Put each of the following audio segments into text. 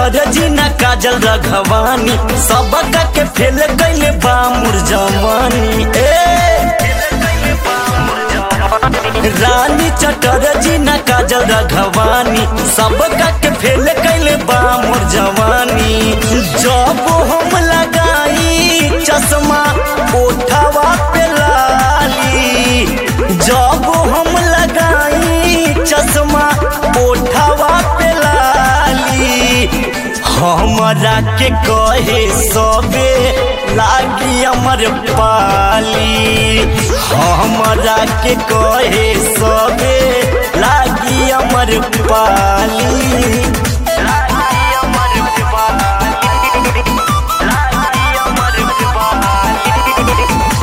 चटरजी न काजल रघवानी सबका के फेल कैले बा मुरजवानी ए रानी चटरजी न काजल रघवानी सबका के फेल कैले बा मुरजवानी जब हम लगाई चश्मा ओठवा पे लाली जब हम लगाई चश्मा ओठवा पे लाली हमरा के कहे सबे लागी अमर पाली हमरा के कहे सबे लागी अमर पाली लागी अमर पाली लागी अमर पाली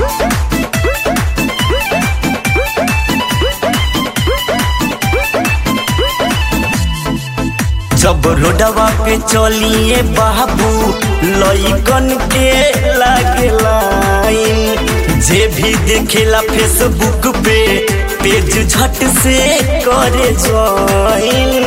जब रोडवा पे चलिए बाबू लइकन के लागे लाइन जे भी देखेला फेसबुक पे पेज झट से करे ज्वाइन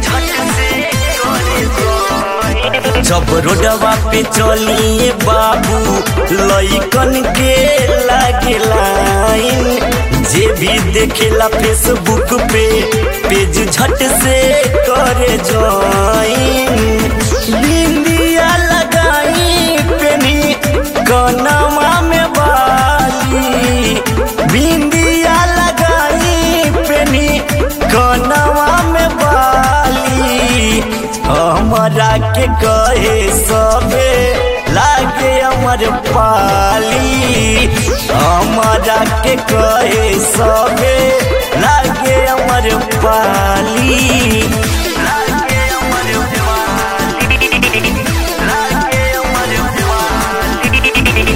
जब रोडवा पे चलिए बाबू लइकन के लागे लाइन जे भी देखेला फेसबुक पे पेज झट से करे ज्वाइन बिंदिया लगाई पेनी कनवा में बाली बिंदिया लगाई पेनी कनवा में बाली हमरा के कहे सबे लागे अमर पाली हमरा के कहे सबे लागे अमर पाली लागे अमर पाली लागे अमर पाली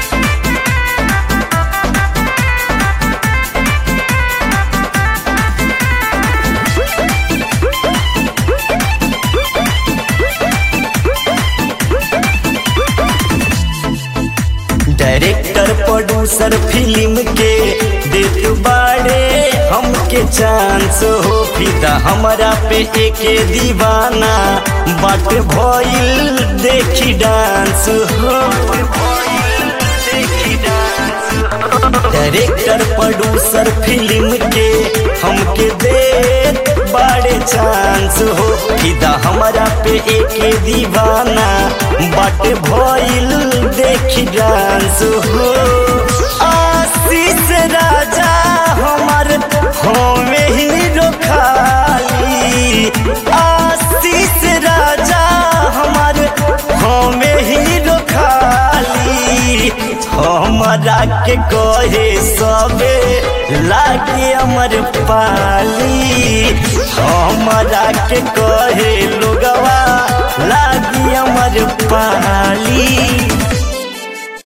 डायरेक्टर प्रोड्यूसर फिल्म के देत बाड़े हमके चांस हो फिदा हमरा पे एके दीवाना बाट भइल देखी डांस हो डायरेक्टर प्रोड्यूसर फिल्म के हमके देत बाड़े चांस हो फिदा हमरा पे एके दीवाना बाट भइल देखी डांस हो आशीष राजा हमार हमें हीरो खाली आशीष राजा हमार हमें हीरो खाली हमरा के कहे सबे लागे अमर पाली हमरा के कहे लोगवा लागी अमर पाली